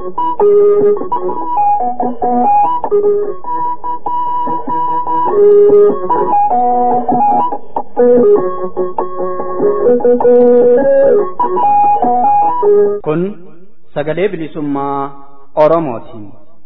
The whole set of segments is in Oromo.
Kun sagalee bilisummaa Oromooti.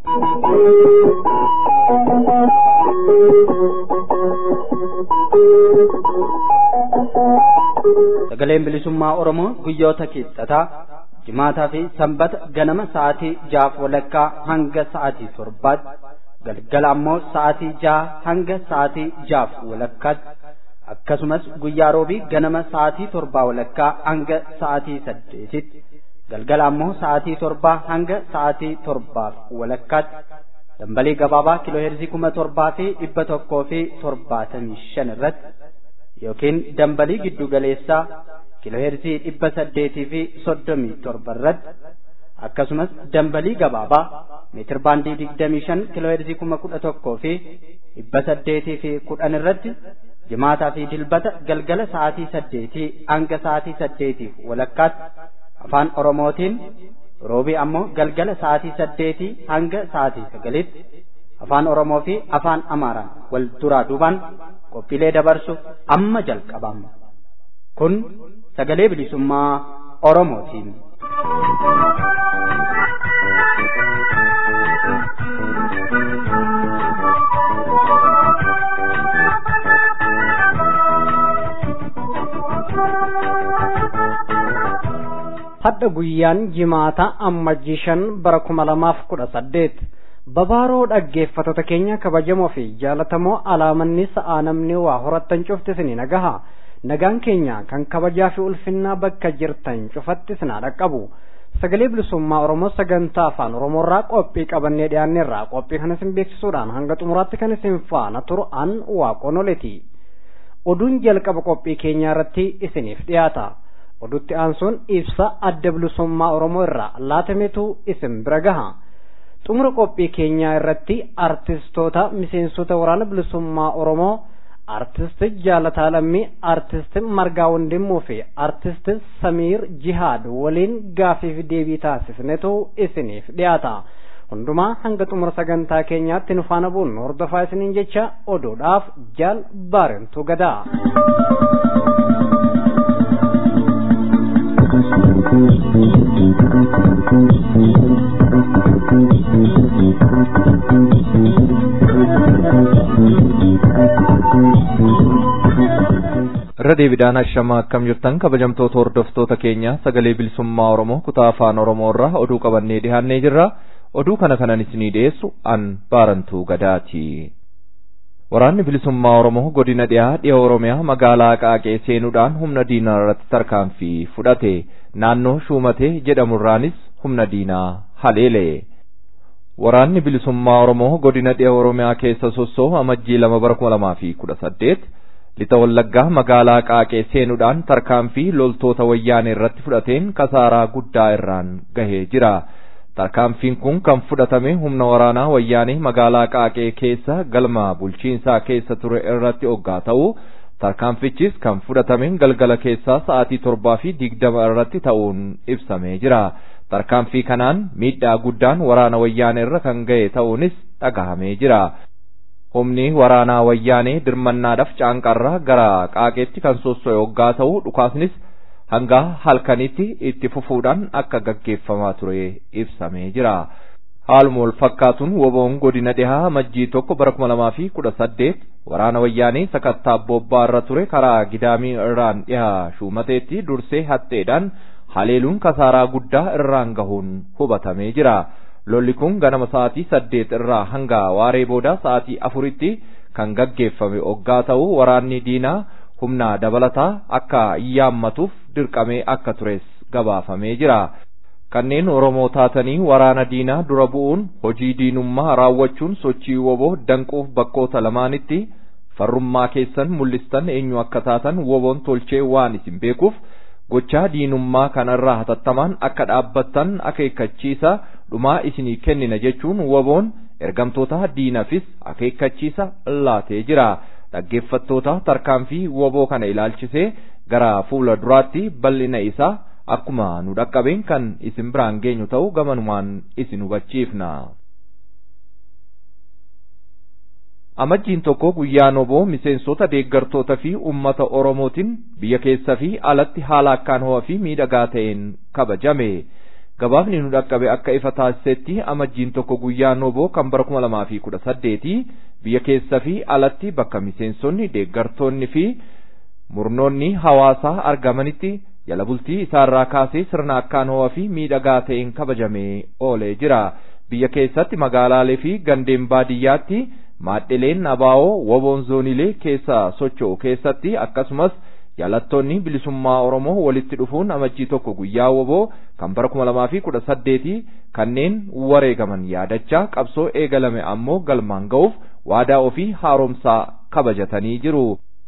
Sagaleen bilisummaa Oromoo guyyoota kibxataa jimaataa fi sanbata ganama sa'aatii jaaf walakkaa hanga sa'aatii torbaatti galgala ammoo sa'aatii jaha hanga sa'aatii jaaf walakkaatti akkasumas guyyaa roobii ganama sa'aatii torbaa walakkaa hanga sa'aatii saddeetitti galgala ammoo sa'aatii torbaa hanga sa'aatii torbaaf walakkaatti dambalii gabaabaa kiilooheerzii kuma torbaa fi dhibba tokkoo fi torbaatamii shan irratti yookiin dambalii giddu galeessaa kiilooheerzii dhibba saddeetii fi soddomii torba irratti akkasumas dambalii gabaabaa meetir baandii digdamii shan kiilooheerzii kuma kudha tokkoo fi dhibba saddeetii fi kudhan irratti jimaataa fi dilbata galgala sa'aatii saddeetii hanga sa'aatii saddeetiif walakkaatti afaan oromootiin roobii ammoo galgala sa'aatii saddeetii hanga sa'aatii sagalitti afaan oromoo fi afaan amaaraan wal duraa duubaan qophiilee dabarsuuf amma jalqabama kun sagalee bilisummaa oromootiin. hadha guyyaan jimaata ammajjii shan bara kuma lamaaf kudha saddeet babaaroo dhaggeeffattoota keenya kabajamoo fi jaalatamoo alaamanni sa'aa namni waa horattan cufti isinii nagaha nagaan keenya kan kabajaa fi ulfinnaa bakka jirtan cufatti isinaa dhaqqabu sagalee bilisummaa oromoo sagantaa afaan oromoorraa qophii qabannee dhiyaanneerraa qophii kan isin beeksisuudhaan hanga xumuraatti kan isin faana turu an waaqonoleti oduun jalqaba qophii keenyaa irratti isiniif dhiyaata odutti aansuun ibsa adda bilisummaa oromoo irraa laatametu isin bira gaha xumura qophii keenyaa irratti artistoota miseensota waraana bilisummaa oromoo artist jaalataa lammii artist margaa wandimmoo fi artist samiir jihaad waliin gaafiif deebii taasisnetu isiniif dhiyaata hundumaa hanga xumura sagantaa keenyaatti nu faana bu'uun hordofaa isiniin jecha oduudhaaf jaal baarentu gadaa. irra deebiidhaan ashamaa akkam jirtan kabajamtoota hordoftoota keenya sagalee bilisummaa oromoo kutaa afaan oromoo irraa oduu qabannee dhihaannee jirra oduu kana kanan isinii dhiyeessu an baarantuu gadaati waraanni bilisummaa oromoo godina dhiyaa dhiya oromiyaa magaalaa qaaqee seenuudhaan humna diinaa irratti tarkaanfii fudhate naannoo shuumatee jedhamurraanis humna diinaa haleele waraanni bilisummaa oromoo godina dhiya oromiyaa keessa sossoo amajjii lama bara kuma lamaa fi kudha saddeet lixa wallaggaa magaalaa qaaqee seenuudhaan tarkaanfii loltoota wayyaanee irratti fudhateen kasaaraa guddaa irraan gahee jira. tarkaanfiin kun kan fudhatame humna waraanaa wayyaanee magaalaa qaaqee keessa galma bulchiinsaa keessa ture irratti oggaa ta'u tarkaanfichis kan fudhatame galgala keessaa sa'aatii torbaa fi digdama irratti ta'uun ibsamee jira. tarkaanfii kanaan miidhaa guddaan waraana wayyaanee irra kan ga'e ta'uunis dhagahamee jira. humni waraanaa wayyaanee dirmannaadhaaf caanqarraa gara qaaqeetti kan sosso'e oggaa ta'u dhukaasnis hanga halkanitti itti fufuudhaan akka gaggeeffamaa ture ibsamee jira. Haaluma wal fakkaatuun woboon godina dhihaa majjii tokko bara kuma lamaa fi kudha saddeet waraana wayyaanee sakattaa bobbaa irra ture karaa gidaamii irraan dhihaa shuumateetti dursee hatteedhaan haleeluun kasaaraa guddaa irraan gahuun hubatamee jira. Lolli kun ganama sa'aatii saddeet irraa hanga waaree booda sa'aatii afuritti kan gaggeeffame oggaa ta'u waraanni diinaa humna dabalataa akka yaammatuuf dirqamee akka tures gabaafamee jira. Kanneen Oromoo taatanii waraana diinaa dura bu'uun hojii diinummaa raawwachuun sochii woboo danquuf bakkoota lamaanitti farrummaa keessan mul'istan eenyu akka taatan woboon tolchee waan isin beekuuf gochaa diinummaa kanarraa hatattamaan akka dhaabbattan akeekkachiisa dhumaa isinii kennina jechuun woboon ergamtoota diinafis akeekkachiisa laatee jira. dhaggeeffattoota tarkaanfii woboo kana ilaalchisee gara fuula duraatti bal'ina isaa akkuma nu dhaqqabeen kan isin biraan geenyu ta'u gamanumaan isin hubachiifna. amajjiin tokko guyyaa noboo miseensota deeggartoota fi ummata oromootiin biyya keessa fi alatti haala akkaan ho'aa fi miidhagaa ta'een kabajame gabaafni nu dhaqqabe akka ifa taasisetti amajjiin tokko guyyaa noboo kan bara kuma lamaa fi kudha saddeeti biyya keessa fi alatti bakka miseensonni deeggartoonni fi murnoonni hawaasaa argamanitti jala bultii isaarraa kaasee sirna akkaan ho'aa fi miidhagaa ta'een kabajamee oolee jira biyya keessatti magaalaalee fi gandeen baadiyyaatti maadhileen abaa'oo woboon zoonilee keessa socho'u keessatti akkasumas jaalattoonni bilisummaa oromoo walitti dhufuun amajjii tokko guyyaa woboo kan bara kuma lamaa fi kudha saddeeti kanneen wareegaman yaadachaa qabsoo eegalame ammoo galmaan ga'uuf waadaa ofii haaromsaa kabajatanii jiru.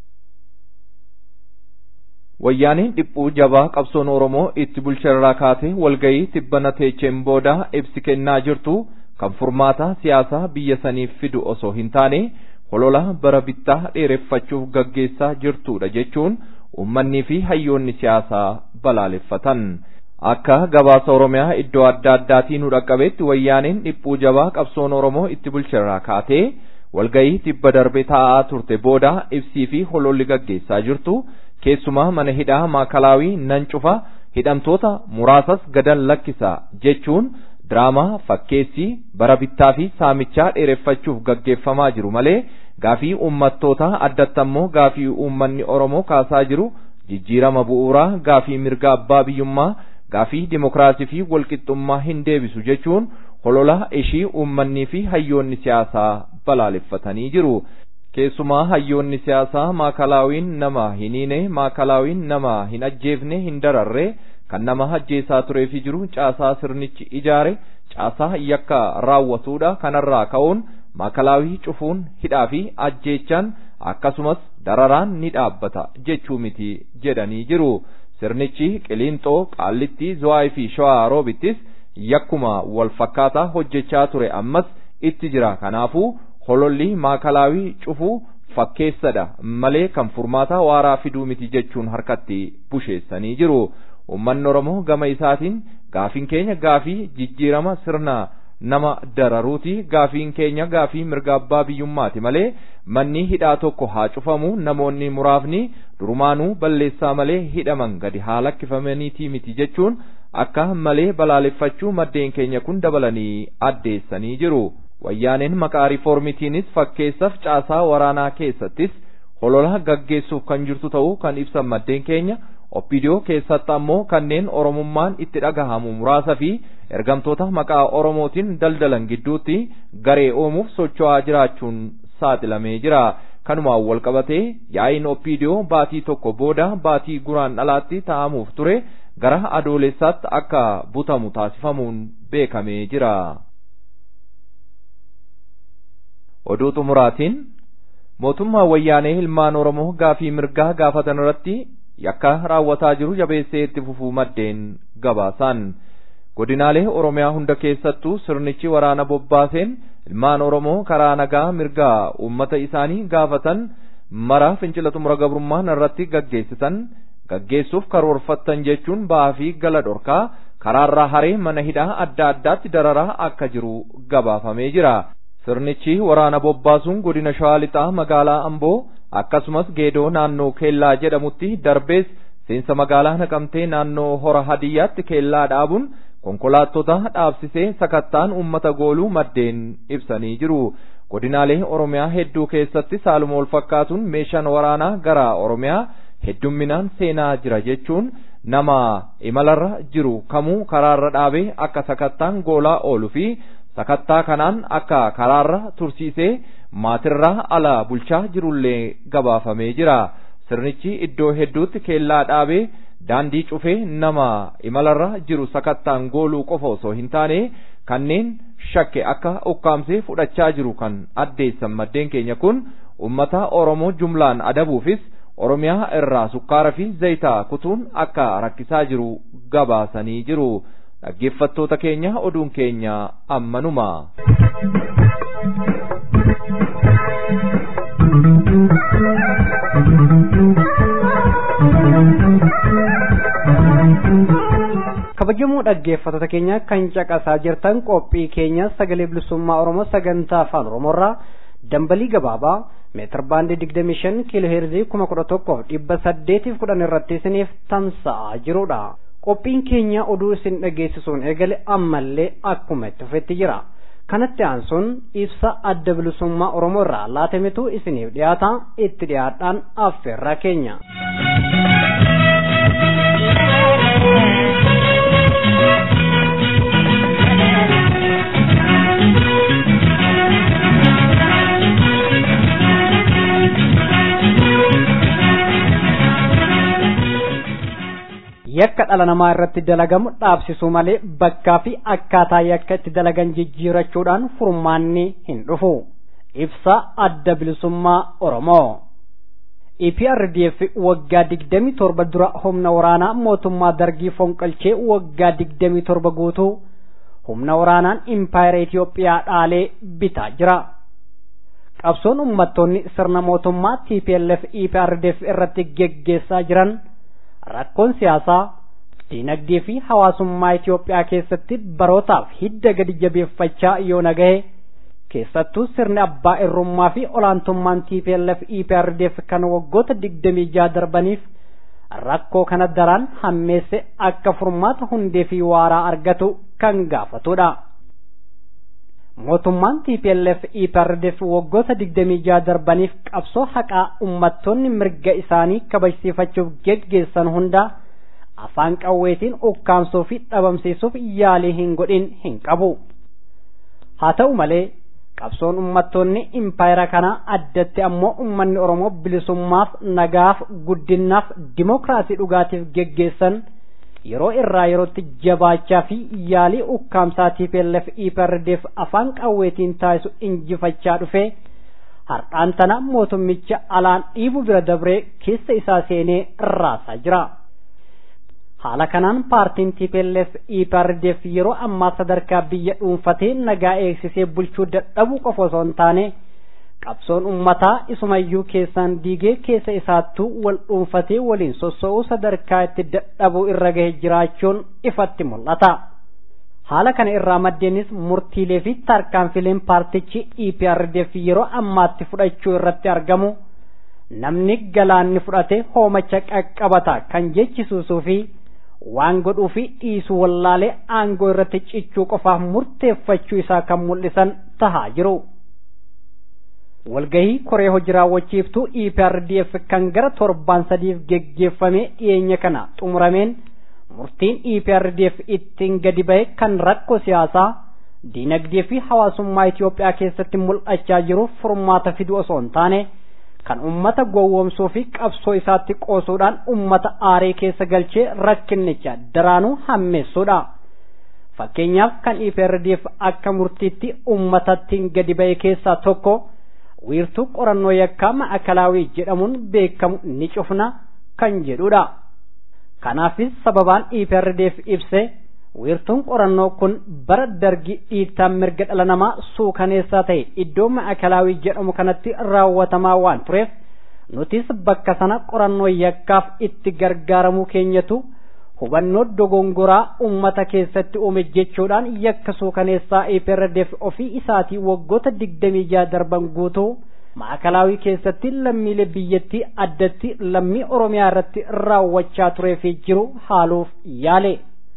wayyaaniin dhiphuu jabaa qabsoon oromoo itti bulcharraa kaatee walgayii tibbana teecheen booda ibsi kennaa jirtu kan furmaata siyaasaa biyya saniif fidu osoo hin taane holola bara bittaa dheereffachuuf gaggeessaa jirtudha jechuun ummannii fi hayyoonni siyaasaa balaaleffatan. Akka gabaasa Oromiyaa iddoo adda addaatii nu dhaqqabetti wayyaaniin dhiphuu jabaa qabsoon Oromoo itti bulcharraa kaatee walgayii tibba darbe taa'aa turte booda ibsii fi hololli gaggeessaa jirtu keessumaa mana hidhaa maakalaawii nan cufa hidhamtoota muraasas gadan lakkisa jechuun diraamaa fakkeessii bara bittaa fi saamichaa dheereffachuuf gaggeeffamaa jiru malee gaafii uummattoota addatti ammoo gaafii uummanni Oromoo kaasaa jiru jijjiirama bu'uuraa gaafii mirga abbaa biyyummaa gaafii dimokiraasii fi walqixxummaa hin deebisu jechuun holola ishii uummannii fi hayyoonni siyaasaa balaaleffatanii jiru. Keessumaa hayyoonni siyaasaa maakalaawiin nama hin hiine maakalaawiin nama hin ajjeefne hin dararre kan nama ajjeesaa turee fi jiru caasaa sirnichi ijaare caasaa yakka raawwatuudha kanarraa ka'uun maakalaawii cufuun hidhaa fi ajjeechaan akkasumas dararaan ni dhaabbata jechuu miti jedhanii jiru. Sirnichi qiliinxoo qaallittii zuwaayii fi shawaa roobittis yakkuma wal fakkaataa hojjechaa ture ammas itti jira kanaafuu hololli maakalaawii cufuu fakkeessadha malee kan furmaataa waaraa fiduu miti jechuun harkatti busheessanii jiru. Uummanni Oromoo gama isaatiin gaafiin keenya gaafii jijjiirama sirna nama dararuuti gaafiin keenya gaafii mirga abbaa biyyummaati malee manni hidhaa tokko haa cufamu namoonni muraafni durumaanuu balleessaa malee hidhaman gadi haa lakkifamaniitii miti jechuun akka malee balaaleffachuu maddeen keenya kun dabalanii addeessanii jiru. Wayyaaneen maqaa riiformitiinis fakkeessaaf caasaa waraanaa keessattis holola gaggeessuuf kan jirtu ta'uu kan ibsan maddeen keenya oppidiyoo keessatti ammoo kanneen oromummaan itti dhagahamu muraasa fi ergamtoota maqaa oromootiin daldalan gidduutti garee uumuuf socho'aa jiraachuun saaxilamee jira. Kanumaan wal qabatee yaa'iin oppidiyoo baatii tokko booda baatii guraan dhalaatti taa'amuuf ture gara adoolessaatti akka butamu taasifamuun beekamee jira. Oduu xumuraatiin mootummaa wayyaanee ilmaan Oromoo gaafii mirgaa gaafatan irratti yakka raawwataa jiru jabeessee itti fufuu maddeen gabaasan. Godinaalee Oromiyaa hunda keessattuu sirnichi waraana bobbaaseen ilmaan Oromoo karaa nagaa mirgaa uummata isaanii gaafatan mara fincila xumura gabrummaan irratti gaggeessitan gaggeessuuf karoorfattan jechuun ba'aa fi gala dhorkaa karaarraa haree mana hidhaa adda addaatti dararaa akka jiru gabaafamee jira. Sirnichi waraana bobbaasuun godina Shawaa Lixaa magaalaa Amboo akkasumas geedoo naannoo Keellaa jedhamutti darbees seensa magaalaa Naqamtee naannoo Hora Hadiyyaatti keellaa dhaabuun konkolaattota dhaabsisee sakattaan uummata gooluu maddeen ibsanii jiru. Godinaalee Oromiyaa hedduu keessatti saaluma wal fakkaatuun meeshaan waraanaa gara Oromiyaa heddumminaan seenaa jira jechuun nama imalarra jiru kamuu karaarra dhaabee akka sakattaan goolaa oolu fi sakattaa kanaan akka karaarra tursiisee maatirraa ala bulchaa jirullee gabaafamee jira. Sirnichi iddoo hedduutti keellaa dhaabee daandii cufee nama imalarra jiru sakattaan gooluu qofa osoo hin taane kanneen shakke akka ukkaamsee fudhachaa jiru kan addeessan maddeen keenya kun ummata Oromoo jumlaan adabuufis Oromiyaa irraa sukkaara fi zayitaa kutuun akka rakkisaa jiru gabaasanii jiru. dhaggeeffattoota keenya oduun keenya ammanuma. Thank you. kabajamoo dhaggeeffattoota keenya kan caqasaa jirtan qophii keenya sagalee bilisummaa oromoo sagantaa afaan oromoorraa dambalii gabaabaa meetir baandii digdamii shan kiiloo heerzii kuma kudha tokkoof dhibba saddeetiif kudhan irratti isiniif tamsa'aa jirudha qophiin keenya oduu isin dhageessisuun eegale ammallee akkuma itti fufetti jira kanatti aansuun ibsa adda bilisummaa oromoo irraa laatametu isiniif dhiyaata itti dhiyaadhaan affeerraa keenya. yakka dhala namaa irratti dalagamu dhaabsisuu malee bakkaa fi akkaataa yakka itti dalagan jijjiirachuudhaan furmaanni hin dhufu ibsa adda bilisummaa oromoo EPRDF waggaa digdamii torba dura humna waraanaa mootummaa dargii fonqolchee waggaa digdamii torba guutuu humna waraanaan impaayera Itoophiyaa dhaalee bitaa jira. Qabsoon uummattoonni sirna mootummaa TPLF EPRDF irratti geggeessaa jiran rakkoon siyaasaa diinagdee fi hawaasummaa Itoophiyaa keessatti barootaaf hidda gadi jabeeffachaa yoo nagahe keessattuu sirni abbaa irrummaa fi olaantummaan TPLF EPRDF kan waggoota digdamii jaha darbaniif rakkoo kana daraan hammeesse akka furmaata hundee fi waaraa argatu kan gaafatudha. Mootummaan TPLF EPRDF waggoota digdamii jaha darbaniif qabsoo haqaa uummattoonni mirga isaanii kabajsiifachuuf geggeessan hunda afaan qawweetiin ukkaamsuu fi dhabamsiisuuf yaalii hin godhin hin qabu. Haa ta'u malee qabsoon uummattoonni impaayera kanaa addatti ammoo uummanni Oromoo bilisummaaf nagaaf guddinaaf dimookiraasii dhugaatiif geggeessan yeroo irraa yerootti jabaachaa fi yaalii ukkaamsaa TPLF EPRDF afaan qawweetiin taasisu injifachaa dhufe har'aan tana mootummicha alaan dhiibu bira dabree keessa isaa seenee raasaa jira. haala kanaan paartiin TPLF EPRDF yeroo ammaa sadarkaa biyya dhuunfatee nagaa eegsisee bulchuu dadhabuu qofa osoo hin taane qabsoon ummataa isumayyuu keessaan diigee keessa isaattuu wal dhuunfatee waliin sossoo'uu sadarkaa itti dadhabuu irra gahe jiraachuun ifatti mul'ata. Haala kana irraa maddeenis murtiilee fi tarkaanfileen paartichi EPRDF yeroo ammaatti fudhachuu irratti argamu namni galaanni fudhate hoomacha qaqqabata kan jechisuusuu fi waan godhuu fi dhiisuu wallaalee aangoo irratti cichuu qofaaf murteeffachuu isaa kan mul'isan tahaa jiru. Walgahii koree hojii raawwachiiftuu EPRDF kan gara torbaan sadiif geggeeffamee dhiyeenya kana xumurameen murtiin EPRDF ittiin gadi bahe kan rakkoo siyaasaa diinagdee fi hawaasummaa Itoophiyaa keessatti mul'achaa jiruuf furmaata fiduu osoo hin taane kan ummata gowwoomsuu fi qabsoo isaatti qoosuudhaan ummata aaree keessa galchee rakkinnicha daraanuu hammeessuudha. Fakkeenyaaf kan EPRDF akka murtiitti ummatattiin gadi ba'e keessaa tokko wiirtuu qorannoo yakkaa ma'akalaawii jedhamuun beekamu ni cufna kan jedhudha. Kanaafis sababaan EPRDF ibse wiirtuun qorannoo kun bara dargi dhiittaan mirga dhala namaa suukaneessaa ta'e iddoo ma'akalaawii jedhamu kanatti raawwatamaa waan tureef nutis bakka sana qorannoo yakkaaf itti gargaaramuu keenyatu hubannoo dogongoraa ummata keessatti uume jechuudhaan yakka suukaneessaa EPRDF ofii isaatii waggoota digdamii jaha darban guutuu ma'akalaawii keessatti lammiilee biyyattii addatti lammii oromiyaa irratti raawwachaa turee fi jiru haaluuf yaale.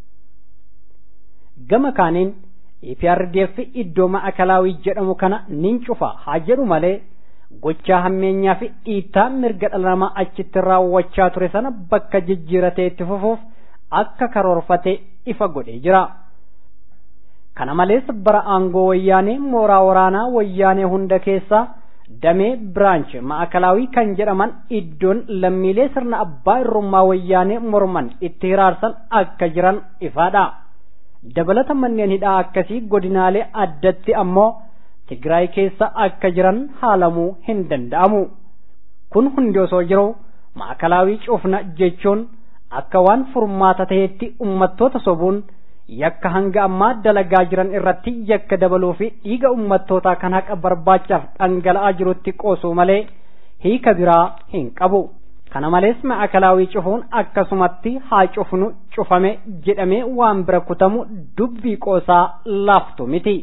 gama kaaniin EPRDF iddoo ma'akalaawii jedhamu kana nin cufa haa jedhu malee gochaa hammeenyaa fi dhiittaa mirga dhala namaa achitti raawwachaa ture sana bakka jijjiiratee itti fufuuf akka karoorfate ifa godhee jira. Kana malees bara aangoo wayyaanee mooraa waraanaa wayyaanee hunda keessaa damee biraanch ma'akalaawii kan jedhaman iddoon lammiilee sirna abbaa irrummaa wayyaanee morman itti hiraarsan akka jiran ifaadha. dabalata manneen hidhaa akkasii godinaalee addatti ammoo Tigraay keessa akka jiran haalamuu hin danda'amu. Kun hundi osoo jiru ma'akalaawii cufna jechuun akka waan furmaata ta'etti ummattoota sobuun yakka hanga ammaa dalagaa jiran irratti yakka dabaluu fi dhiiga ummattootaa kan haqa barbaachaaf dhangala'aa jirutti qoosuu malee hiika biraa hin qabu. kana malees ma'akalaawii cufuun akkasumatti haa cufnu cufame jedhamee waan bira kutamu dubbii qoosaa laaftu miti.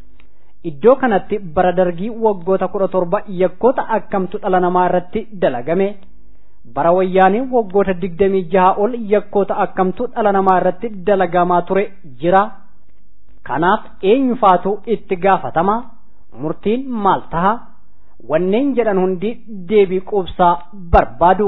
Iddoo kanatti bara dargii waggoota kudha torba yakkoota akkamtu dhala namaa irratti dalagame. Bara wayyaanii waggoota digdamii jaha ol yakkoota akkamtu dhala namaa irratti dalagamaa ture jira. Kanaaf eenyufaatu itti gaafatama? Murtiin maal taha? wanneen jedhan hundi deebii quubsaa barbaadu.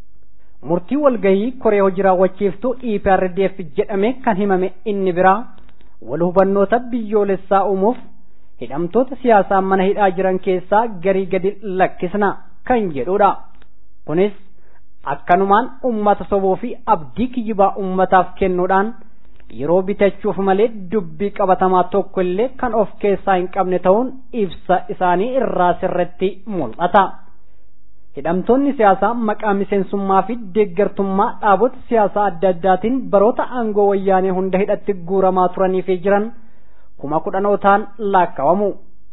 Murtii walgahii koree hojii raawwachiiftuu EPRDF jedhame kan himame inni biraa wal hubannoota biyyoolessaa uumuuf hidhamtoota siyaasaa mana hidhaa jiran keessaa garii gadi lakkisna kan jedhudha. Kunis akkanumaan ummata soboo fi abdii kijibaa ummataaf kennuudhaan yeroo bitachuuf malee dubbii qabatamaa tokko illee kan of keessaa hin qabne ta'uun ibsa isaanii irraa sirratti mul'ata. Hidhamtoonni siyaasaa maqaa miseensummaa fi deeggartummaa dhaabota siyaasaa adda addaatiin baroota aangoo wayyaanee hunda hidhatti guuramaa turanii fi jiran kuma kudhanootaan laakkawamu.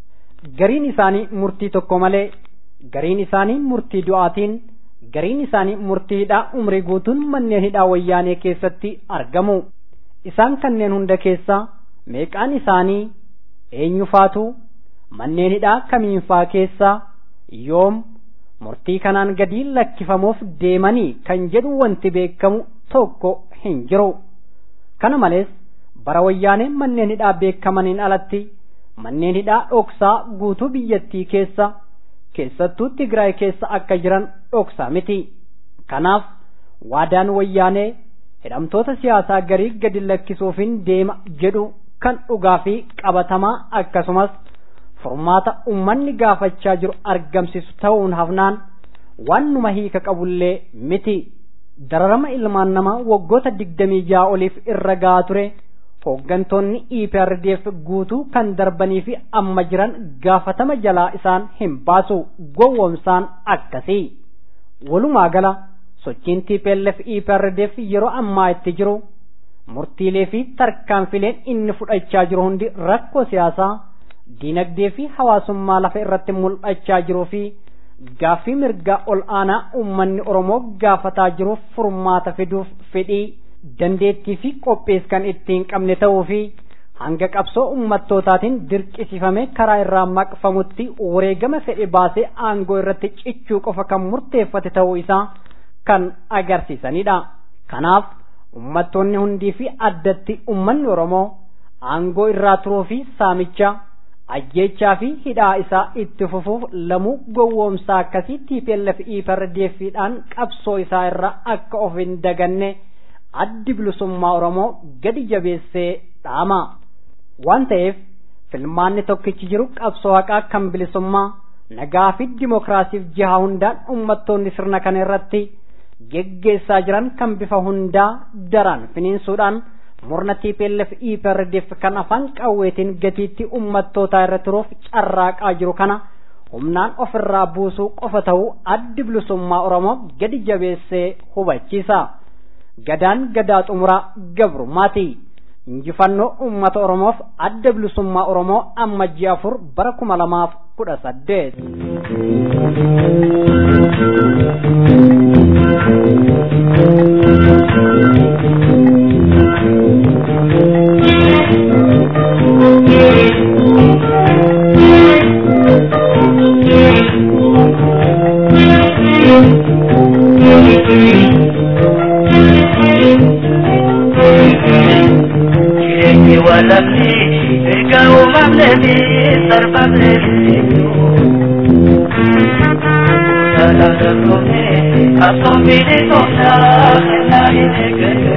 Gariin isaanii murtii tokko malee, gariin isaanii murtii du'aatiin, gariin isaanii murtii hidhaa umrii guutuun manneen hidhaa wayyaanee keessatti argamu. isaan kanneen hunda keessaa meeqaan isaanii eenyufaatu manneen hidhaa kamiinfaa keessaa yoom murtii kanaan gadi lakkifamuuf deemanii kan jedhu wanti beekamu tokko hin jiru. Kana malees bara wayyaaneen manneen hidhaa beekamaniin alatti manneen hidhaa dhoksaa guutuu biyyattii keessa keessattuu Tigraay keessa akka jiran dhoksaa miti. Kanaaf waadaan wayyaanee hidhamtoota siyaasaa garii gadi lakkisuufin deema jedhu kan dhugaa fi qabatamaa akkasumas furmaata ummanni gaafachaa jiru argamsiisu ta'uun hafnaan waan numa hiika qabullee miti dararama ilmaan namaa waggoota digdamii ja'a oliif irra gahaa ture hooggantoonni EPRDF guutuu kan darbanii fi amma jiran gaafatama jalaa isaan hin baasu gowwoomsaan akkasii walumaa gala sochiin TPLF EPRDF yeroo ammaa itti jiru murtiilee fi tarkaanfileen inni fudhachaa jiru hundi rakkoo siyaasaa diinagdee fi hawaasummaa lafa irratti mul'achaa jiruu fi gaaffii mirgaa ol aanaa uummanni Oromoo gaafataa jiruuf furmaata fiduuf fedhii dandeettii fi qophees kan ittiin qabne ta'uu fi hanga qabsoo uummattootaatiin dirqisiifame karaa irraa maqfamutti wareegama fedhe baasee aangoo irratti cichuu qofa kan murteeffate ta'uu isaa kan agarsiisanidha. Kanaaf uummattoonni hundii fi addatti uummanni Oromoo aangoo irraa turuu fi saamicha ajjechaa fi hidhaa isaa itti fufuuf lamuu gowwoomsaa akkasii TPLF EPRDF'dhaan qabsoo isaa irra akka of hin daganne addi bilisummaa Oromoo gadi jabeessee dhaama. Waan ta'eef filmaanni tokkichi jiru qabsoo haqaa kan bilisummaa nagaa fi dimokiraasiif jihaa hundaan uummattoonni sirna kana irratti geggeessaa jiran kan bifa hundaa daraan finiinsuudhaan murna TPLF EPRDF kan afaan qawweetiin gatiitti uummattootaa irra turuuf carraaqaa jiru kana humnaan ofirraa buusuu qofa ta'uu addi bilisummaa Oromoo gadi jabeessee hubachiisa. Gadaan gadaa xumuraa gabrummaati. Injifannoo uummata Oromoof adda bilisummaa Oromoo ammajjii afur bara kuma lamaaf kudha saddeet. Jireenyi walabni erga uumamne fi sarbamne Jaalala dabroomne qabsoon bilisoomaa kennaa hin eeggatu.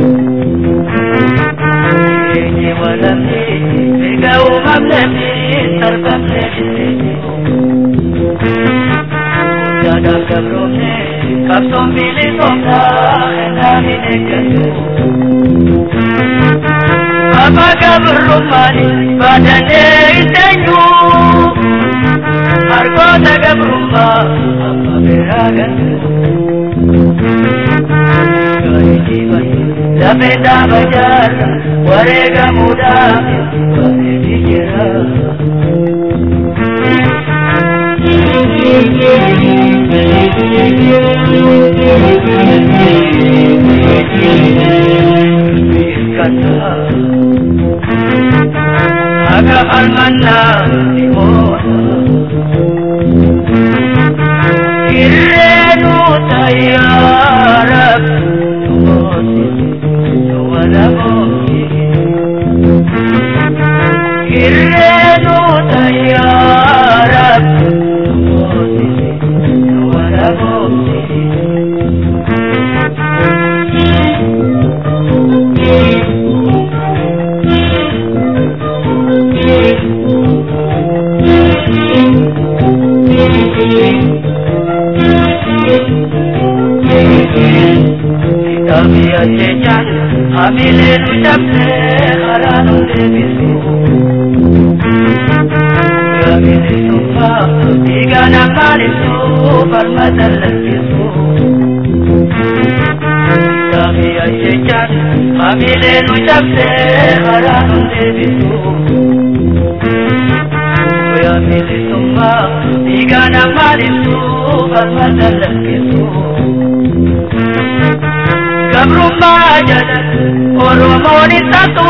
Jireenyi walabni erga uumamne fi sarbamne Jaalala dabroomne qabsoon bilisoomaa kennaa hin eeggatu. Apa gabrumani badane itenyu Hargota gabrumma apa beragan Kali jibai Lapeta bajar Warega muda Kali dijera almanna imoona kirreenu tayyaara wala booti kirreenu tayyaara wala booti Kami ajechan, hamile nu jabne haranu debisu. Kami disumpa, tiga namalisu, farmadan lesisu. Kami ajechan, hamile nu jabne haranu debisu. Kami disumpa, tiga namalisu, farmadan lesisu. Gabrummaa jala Oromoon isaatu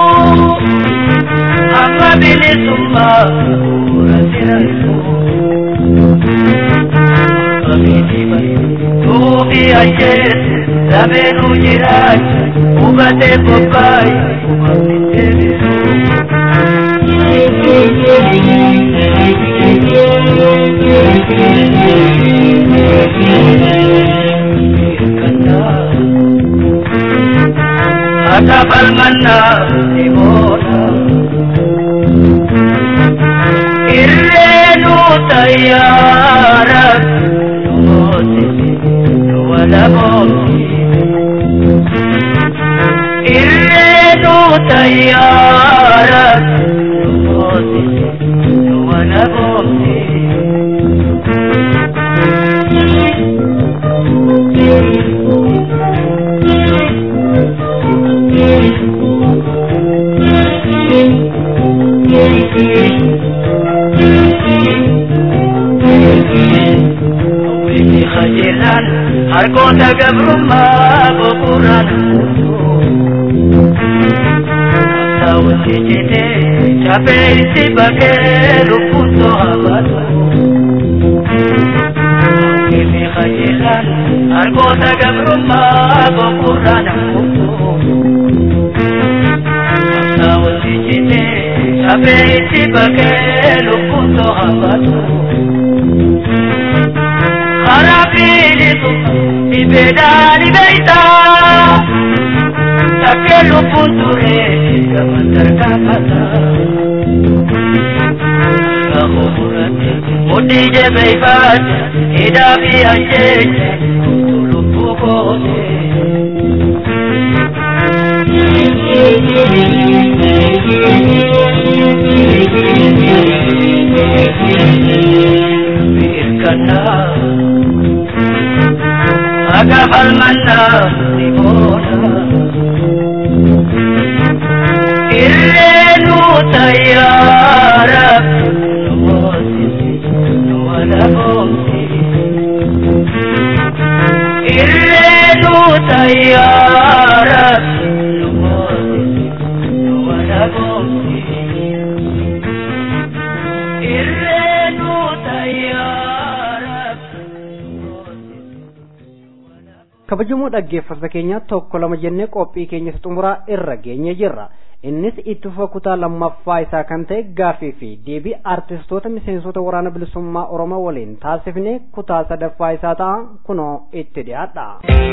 amma bilisummaa bu'uura sirriisu. Tuufi ajjeese lameenuu jiraacha hubatee bobbaayi uumamni deebisu. Hata falmanna simoona Irreenu tayyaara Numooti wala booti Irreenu tayyaara Numooti wala booti Wini khajilan harkoota gabrummaa bu'uuraan Saawutti jitee chapee itti bakee lubbuun to'amatu. Wini khajilan harkoota gabrummaa bu'uuraan Saawutti jitee chapee itti bakee lubbuun to'amatu. Harapilitu ibedani beita Takelu punture gamantar kakata Kahumurati mudi je beifat Hidabi anjeje Tulupu kote Birkana Agafal manna Simona Irreenu tayyaara Numooti Nuwala booti Irreenu tayyaara Numooti Nuwala booti Irreenu tayyaara kabajamoo dhaggeeffattoota keenya tokko lama jennee qophii keenya xumuraa irra geenye jirra innis itti fufa kutaa lammaffaa isaa kan ta'e gaaffii fi deebii artistoota miseensota waraana bilisummaa oromoo waliin taasifne kutaa sadaffaa isaa ta'a kunoo itti dhiyaadha.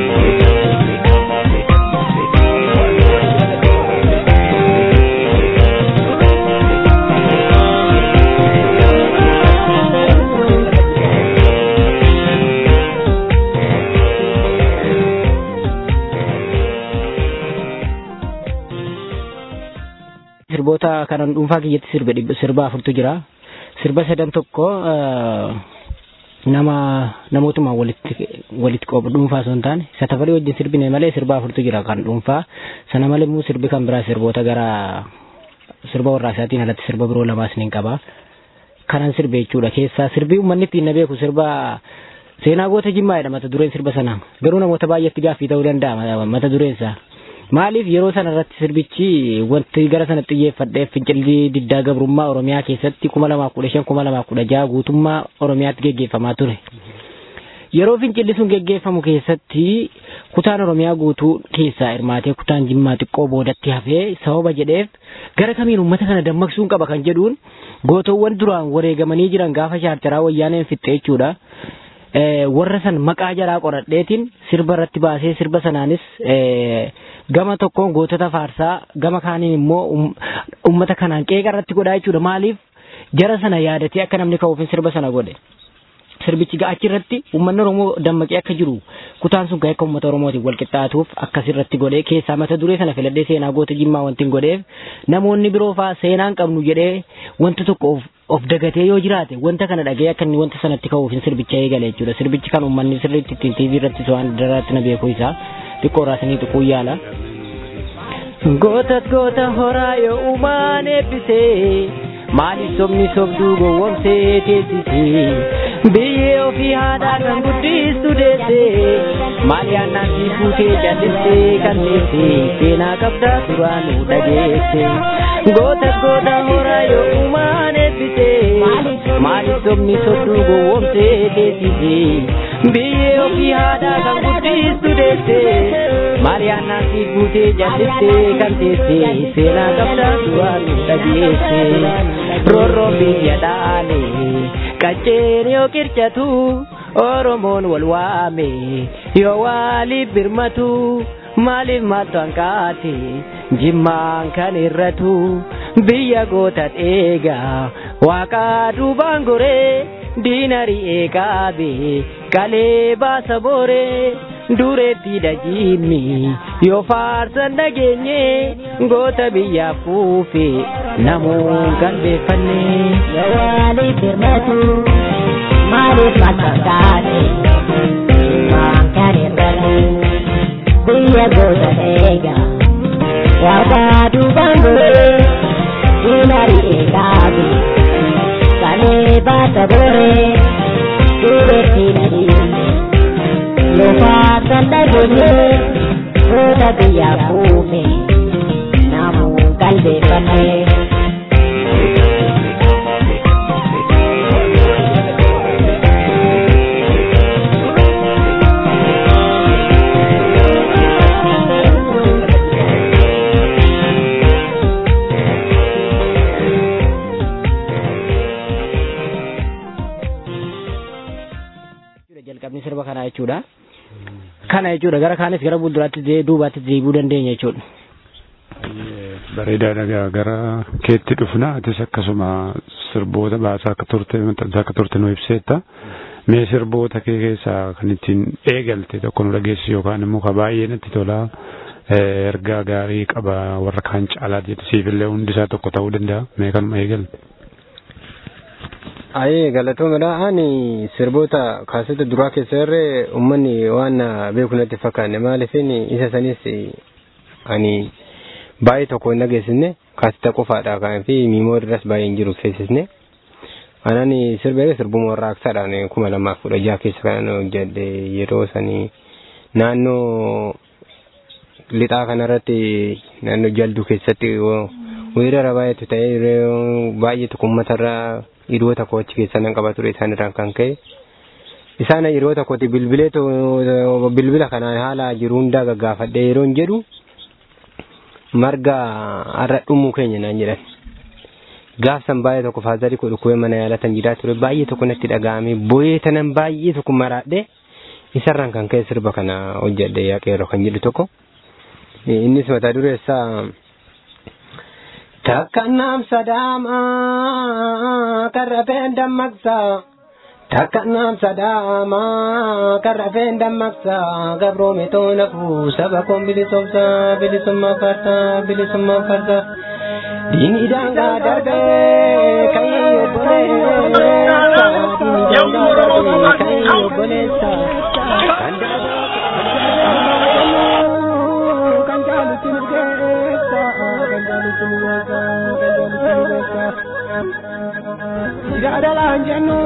sirboota kanan dhuunfaa kiyyatti sirba dhibba sirba afurtu jira sirba sadan tokko eh, nama namootuma walitti walitti qobu dhuunfaa osoo hin taane isa tafarii wajjin sirbine malee sirba afurtu jira kan dhuunfaa sana malee immoo sirbi kan biraa sirboota gara sirba warraasaatiin alatti sirba biroo lamaas ni qaba kanan sirbe jechuudha keessaa sirbii uummanni ittiin na beeku sirba seenaa goota jimmaadha mata dureen sirba sanaa garuu namoota baay'eetti gaaffii ta'uu danda'a mata dureen isaa Maaliif yeroo sana irratti sirbichi wanti gara sana xiyyeeffadheef fincilli diddaa gabrummaa Oromiyaa keessatti kuma lamaaf kudha shan kuma lamaaf kudha jaha guutummaa Oromiyaatti geggeeffamaa ture. Yeroo fincilli sun geggeeffamu keessatti kutaan Oromiyaa guutuu keessaa hirmaatee kutaan Jimmaa xiqqoo boodatti hafee sababa jedheef gara kamiin uummata kana dammaqsuun qaba kan jedhuun gootowwan duraan wareegamanii jiran gaafa shaarcaraa wayyaaneen fixxee jechuudha. warra san maqaa jaraa qoradheetiin sirba irratti baasee sirba sanaanis gama tokkoon gootota faarsaa gama kaaniin immoo ummata kanaan qeeqa irratti godhaa jechuudha maaliif jara sana yaadatee akka namni ka'uufin sirba sana godhe. Sirbichi achi irratti uummanni Oromoo dammaqee akka jiru kutaan sun akka uummata Oromootiin wal qixxaatuuf akkasirratti godhee keessaa mata duree sana filadhee seenaa goota jimmaa wanti godheef namoonni biroo fa'aa seenaan qabnu jedhee wanta tokko of dagatee yoo jiraate wanta kana dhagee akka inni wanta sanatti ka'uuf sirbicha eegale jechuudha. Sirbichi kan uummanni sirriitti ittiin TV irratti waan daraatti na beekuu isaa xiqqoo raasanii tuquu yaala. Goota goota horaa yoo uumaan eebbisee maaliif sobni sobduu gowwomsee teessisee biyyee ofii haadhaa kan guddistu deessee maal yaannaan si fuutee callistee kan teessee seenaa qabdaa duraan nu dhageesse goota goota horaa yoo uumaan eebbisee maaliif sobni sobduu gowwomsee teessisee biyyee ofii haadhaa kan guddistu deessee maal yaannaan si fuutee callistee kan teessee seenaa qabdaa duraan nu dhageesse. roorroon biyya dhaale qacceen yoo qircatu oromoon wal waame yoo waaliif birmatu maaliif maaltu hanqaate jimmaan kan irratu biyya goota eegaa waaqaa duubaan goree diinarii eegaabe qalee baasa booree dureetti dhajiimmi yoo faarsan dhageenye goota biyyaaf kuufe namuun qalbeeffanne. Waaliif birmatu maaliif makkataate waan kan irratu biyya goota eega waaqaa duubaan goree diinarii eegaabe kalee baasa boree dureetti dhajiimmi. Lufaasan dhageenye goota biyyaaf kuufe namuun qalbeeffanne. jalqabni sirba kanaa jechuudha. Kana jechuudha gara kaanis gara fuulduraatti duubaatti deebi'uu dandeenya jechuudha. Bareedaadha gara keetti dhufna atis akkasuma sirboota baasaa akka turte maxxansaa akka turte nu ibseetta. Mee sirboota kee keessaa kan ittiin eegalte tokko nu dhageessu yookaan immoo ka baay'ee natti tolaa ergaa gaarii qaba warra kaan caalaa jettu siifillee hundisaa tokko ta'uu danda'a mee kanuma eegalte. Ayee galatoomadha ani sirboota kaasota duraa keessa irree uummanni waan beeku natti fakkaanne maaliifin isa sanis ani baay'ee tokko hin dhageessisne kaasota qofaadha kan fi miimoo irras baay'ee hin jiru keessisne. Anani sirba sirbuma warraaqsaadhaan kuma lamaaf kudha jaha keessa kan hojjedhe yeroo sanii naannoo lixaa kanarratti naannoo jalduu keessatti weerara baay'eetu ta'ee baay'ee tokko uummatarraa hiriyoota koo achi keessa nan qaba ture isaan irraan kan ka'e. Isaan hiriyoota kooti bilbileetu bilbila kanaan haala jiru hundaa gaggaafadhe yeroo hin jedhu marga har'a dhumuu keenya naan jedhan. Gaafsan baay'ee tokko faazarii koo dhukkubee mana yaalatan jiraa ture baay'ee tokko natti dhaga'ame booyee tanan baay'ee tokko maraadhe isarraan kan ka'e sirba kana hojjedhe yaaqeeroo kan jedhu tokko. Innis mata dureessaa Takkannaam sadaamaa karrafeen dammaqsaa. Takkannaam sadaamaa karrafeen dammaqsaa. Gabroome toona kuu saba koon bilisomsaa bilisummaa farsaa bilisummaa farsaa. Diinii daangaa darbee kan obboleessa. Diinii daangaa darbee kan obboleessa. Kan kan jaalutti mirgeessa. Kan jaalutti mirgeessa. Kan jaalutti mirgeessa. Jaadalaan jennu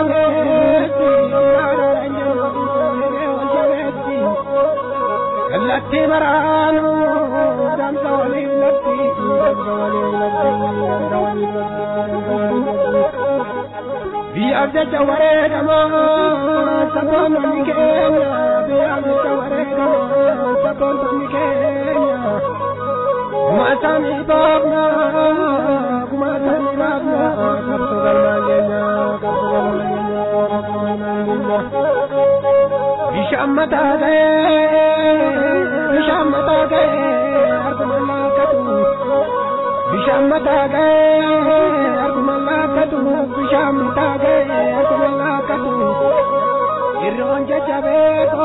jabeessi. Jaadalaan jennu jabeessi. alatti baraanu damsa waliin latti damsa waliin latti damsa waliin latti biyyaaf jecha wareegamaa saboonni keenya biyyaaf jecha wareegamaa saboonni keenya kumaatanii baafna kumaatanii baafna qabsoo galmaan keenya qabsoo galmaan keenya qabsoo galmaan keenya bishaan mataa ga'ee bishaan mataa ga'ee arguma laakkatu bishaan mataa ga'ee arguma laakkatu bishaan mataa ga'ee arguma laakkatu irroon jajjabee koo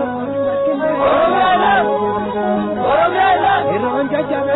irroon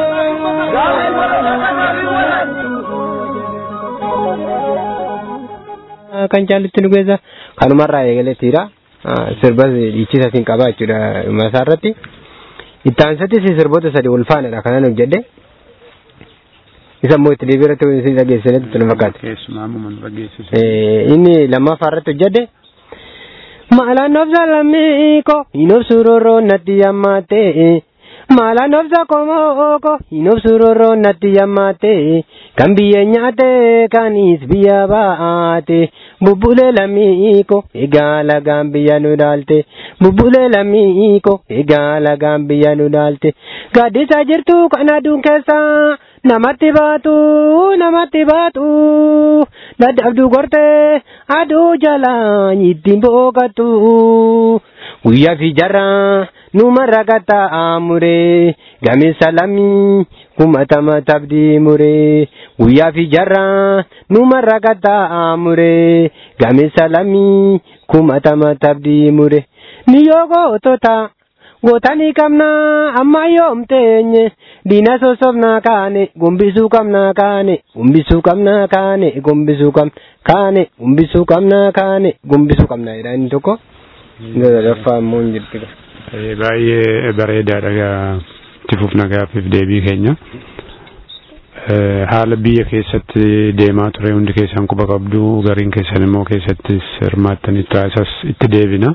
jajjabee kan caallitti nu keessa kanumarraa eegaleettiidha. Sirbas dhiichisatiin qabaa jechuudha masaa irratti. Itti aansattis sirboota sadii wal faanadha kanan hojjedhe. Isa immoo itti deebii irratti isin dhageessanitti itti nu fakkaata. Keessumaa amma nu dhageessise. Inni lammaffaa irratti hojjedhe. Maalaan obsa lammii ko hin obsu roroo natti yammaatee. Maalaan obsa komoo ko hin obsu roroo natti yammaatee. Kan biyya nyaate kanis biyya baate. Bubbulee lammii ko egaa lagaan biyya nu dhaalte. Bubbulee lammii ko egaa lagaan biyya nu dhaalte. Gaaddisaa jirtu kan aduun keessa namatti baatu namatti baatu. Dadhabduu gortee aduu jala ittiin boqottu. Guyyaa fi jarraa numarra gataa muree gameessa lammii kumatama tabdii muree guyyaa fi jarraa numarra gataa muree gameessa lammii kumatama tabdii muree ni yoo gootota gootanii qabna amma yoomteenye diina sosobna kaane gombisuu qabna kaane gombisuu qabna kaane gombisuu qabna kaane gombisuu qabna kaane gombisuu qabna jedha inni tokko. Gadaffaa immoo hin jirti. Baay'ee bareedaadha itti fufna gaaffiif deebii keenya. Haala biyya keessatti deemaa ture hundi keessan quba qabdu gariin keessan immoo keessattis hirmaattanii taasisas itti deebina.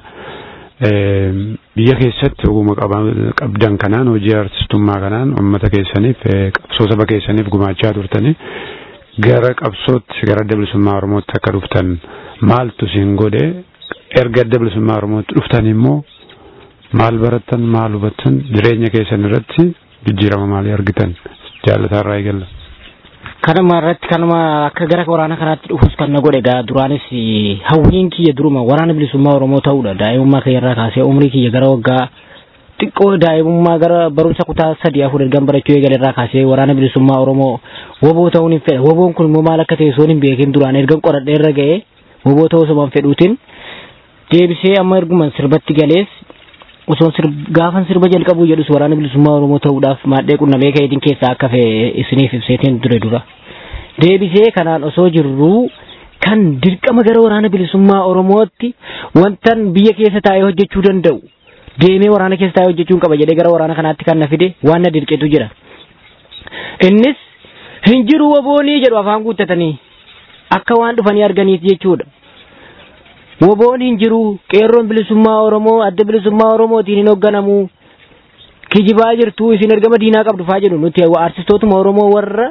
Biyya keessatti oguma qabdan kanaan hojii artistummaa kanaan uummata keessaniif qabsoo saba keessaniif gumaachaa turtanii gara qabsootti gara adda bilisummaa Oromootti akka dhuftan maaltu isin godhe erga adda bilisummaa Oromootti dhuftan immoo maal barattan maal hubattan jireenya keessan irratti jijjiirama maalii argitan jaallataarraa eegalla. Kanuma irratti kanuma akka gara waraana kanaatti dhufus kan na godhe gaa duraanis hawwiin kiyya duruma waraana bilisummaa Oromoo ta'uudha daa'imummaa kiyya irraa kaasee umrii kiyya gara waggaa xiqqoo daa'imummaa gara barumsa kutaa sadii afur ergan barachuu eegale irraa kaasee waraana bilisummaa Oromoo woboo ta'uun hin fedha woboon kun immoo maal akka ta'e soon hin beekin duraan ergan qoradhee irra ga'ee woboo ta'uu osoo hin fedhuutiin deebisee amma erguman sirbatti galees osoo gaafan sirba jalqabuu jedhus waraana bilisummaa Oromoo ta'uudhaaf maadhee qunnamee ka'eetiin keessaa akka fe'e isiniif ibseetiin ture dura. Deebisee kanaan osoo jirruu kan dirqama gara waraana bilisummaa Oromootti wantan biyya keessa taa'ee hojjechuu danda'u deemee waraana keessa taa'ee hojjechuun qaba jedhee gara waraana kanaatti kan na fide waan na dirqetu jira. Innis hin jiru woboonii jedhu afaan guuttatanii akka waan dhufanii arganiif jechuudha. Woboon hin jiru qeerroon bilisummaa Oromoo adda bilisummaa Oromootiin hin hoogganamu kijibaa jirtu isin ergama diinaa qabdu faa jedhu nuti artistootuma Oromoo warra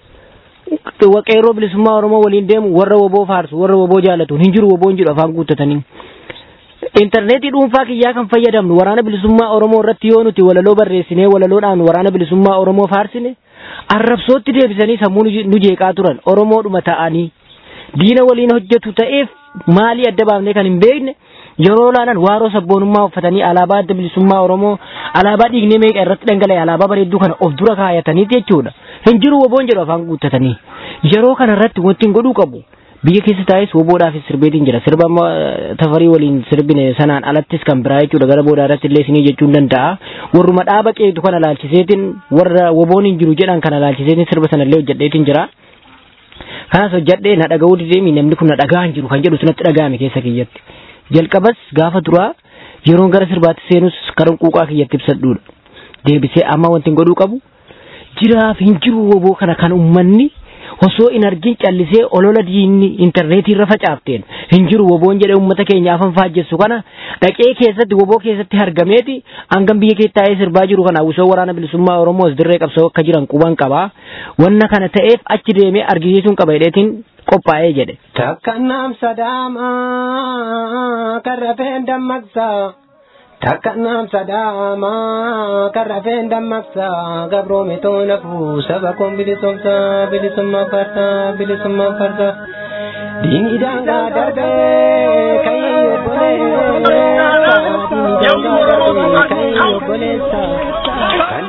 qeerroo bilisummaa Oromoo waliin deemu warra woboo faarsu warra woboo jaallatu hin jiru woboon jedhu afaan guuttatanii. Intarneetii dhuunfaa kiyyaa kan fayyadamnu waraana bilisummaa Oromoo irratti yoo nuti walaloo barreessinee walaloodhaan waraana bilisummaa Oromoo faarsine arrabsootti deebisanii sammuu nu jeeqaa turan Oromoodhuma ta'anii diina waliin hojjetu ta'eef maalii adda baafnee kan hin beekne yeroo laalan waaroo sabboonummaa uffatanii alaabaa adda bilisummaa Oromoo alaabaa dhiignee meeqa irratti dhangala'e alaabaa bareedduu kana of dura kaayataniiti jechuudha. Hin jiru woboon jedhu afaan guuttatanii. Yeroo kana irratti wanti hin godhuu qabu. Biyya keessa taa'es woboodhaafis sirbeetiin jira. Sirba amma tafarii waliin sirbine sanaan alattis kan biraa jechuudha. Gara boodaa irratti illee isinii jechuun danda'a. Warruma dhaaba qeetu kana laalchiseetiin warra woboon hin jiru jedhan kana laalchiseetiin sirba sanallee hojjedheetiin jira. kanas hojjadhee na dhaga'uu dideemi namni kun na dhagaa hin jiru kan jedhu sunatti dhaga'ame keessa kiyyatti jalqabas gaafa duraa yeroon gara sirbaatti seenus karan quuqaa kiyyatti ibsadhuudha deebisee amma wanti godhuu qabu jiraaf hin jiru woboo kana kan ummanni osoo in argin callisee olola diinni intarneetii irra facaafteen hin jiru woboon jedhee uummata keenya afan faajjessu kana dhaqee keessatti woboo keessatti argameeti hangam biyya kee taa'ee sirbaa jiru kana hawwisoo waraana bilisummaa oromoos dirree qabsoo akka jiran quban qabaa wanna kana ta'eef achi deemee argisiisuun qaba jedheetiin qophaa'ee jedhe. Takka naam sadaamaa kan rafeen dammaqsaa. Takka naam sadaamaa kan rafeen dammaqsaa. Gabroome toona fuu saba koon bilisomsaa bilisummaa farsaa bilisummaa farsaa. Diinii daangaa darbee kan obboleessa. Diinii daangaa darbee kan obboleessa. Kan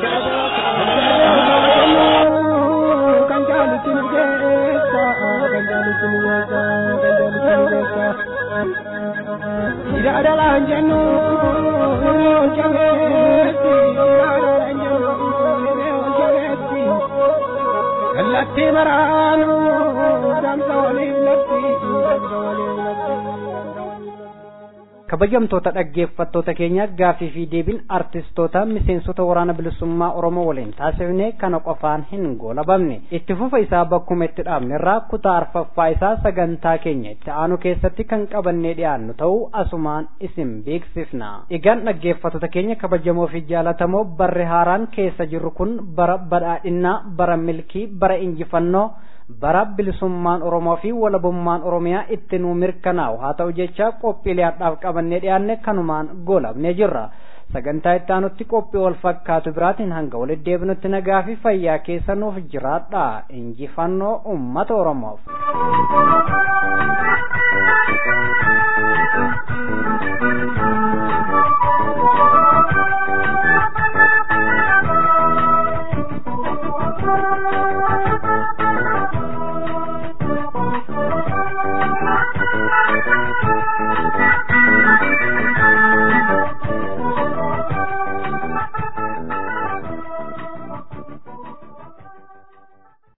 kan jaalatti nu geessa. Kan jaalatti nu geessa. Kan jaalatti nu geessa. Ilaadalaan jennu ol jabeetti. Ilaadalaan jennu ol jabeetti. Kallattii maraanu damsa waliin latti. Damsa waliin latti. kabajamtoota dhaggeeffattoota keenya gaafii fi deebiin artistoota miseensota waraana bilisummaa oromoo waliin taasifne kana qofaan hin goolabamne itti fufa isaa bakkuma itti dhaabne irraa kutaa arfaffaa isaa sagantaa keenya itti aanu keessatti kan qabannee dhiyaannu ta'uu asumaan isin beeksifna egaan dhaggeeffattoota keenya kabajamoo fi jaalatamoo barri haaraan keessa jirru kun bara badhaadhinnaa bara milkii bara injifannoo bara bilisummaan oromoo fi walabummaan oromiyaa itti nuu mirkanaa'u haa ta'u jecha qophiilee hadhaaf qabannee dhiyaanne kanumaan goolabnee jirra sagantaa itti aanutti qophii wal fakkaatu biraatiin hanga walitti deebinutti nagaa fi fayyaa keessa nuuf jiraadha injifannoo ummata oromoof.